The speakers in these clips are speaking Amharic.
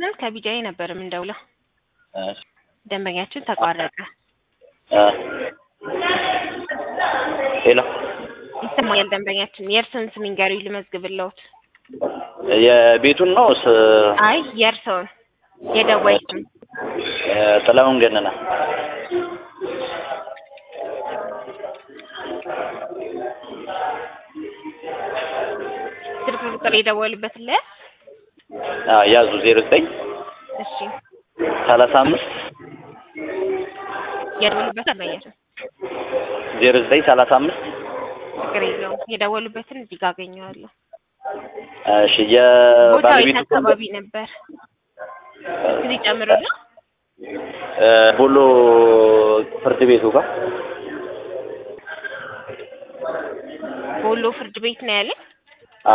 ደንበኛችን ከቢጃይ ነበር የምንደውለው። እሺ ደንበኛችን ተቋረጠ። እ ሄሎ ይሰማኛል። ደንበኛችን የእርስዎን ስም ይንገሩኝ ልመዝግብልዎት። የቤቱን ነው ስ አይ የእርስዎን የደዋይ ስም እ ጥላሁን ገነነ ስልክ ቁጥር የደወሉበትን ላይ አ ያዙ ዜሮ ዘጠኝ እሺ ሰላሳ አምስት የደወሉበት ደንበኛችን ዜሮ ዘጠኝ ሰላሳ አምስት ችግር የለውም። የደወሉበትን እዚህ ጋር አገኘዋለሁ። እሺ ቦታው የት የባለቤቱ አካባቢ ነበር? ጊዜ ጨምሮና እ ቦሎ ፍርድ ቤቱ ጋር ቦሎ ፍርድ ቤት ነው ያለ። አ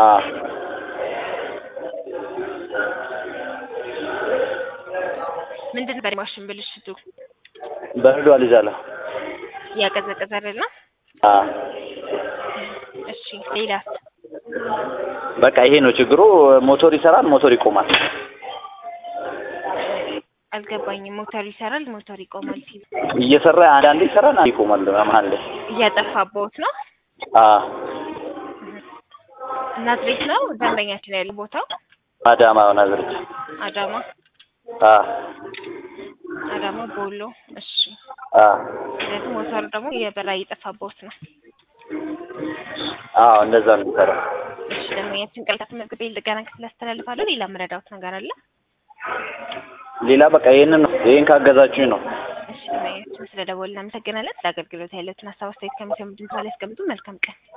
ምንድን ነበር የማሽን ብልሽቱ? በረዶ አልይዛለሁ እያቀዘቀዘ አይደለም? አ እሺ ሌላስ? በቃ ይሄ ነው ችግሩ። ሞቶር ይሰራል፣ ሞቶር ይቆማል። አልገባኝም። ሞተር ይሰራል፣ ሞተር ይቆማል ሲሉ እየሰራ አንዳንዴ ይሰራል፣ አንዴ ይቆማል። መሀል ላይ እያጠፋቦት ነው። አ ናዝሬት ነው ደንበኛችን ያለ ቦታው አዳማ ናዝሬት አዳማ አ አዳማ ቦሎ። እሺ አ ስለዚህ ሞተሩ ደግሞ የበራ እየጠፋቦት ነው። አዎ እንደዛ ነው የሚሰራው። እሺ ደንበኛችን ቀልጣት መዝግቤ ልገና ክፍል አስተላልፋለሁ። ሌላ መረዳዎት ነገር አለ? ሌላ በቃ ይሄንን ነው። ይሄን ካገዛችሁኝ ነው። እሺ ደንበኛችን ስለደወልን እናመሰግናለን። ስለ አገልግሎት ያለትን ሀሳብ አስተያየት ከሚሰሙ ድምፅ ላይ ያስቀምጡ። መልካም ቀን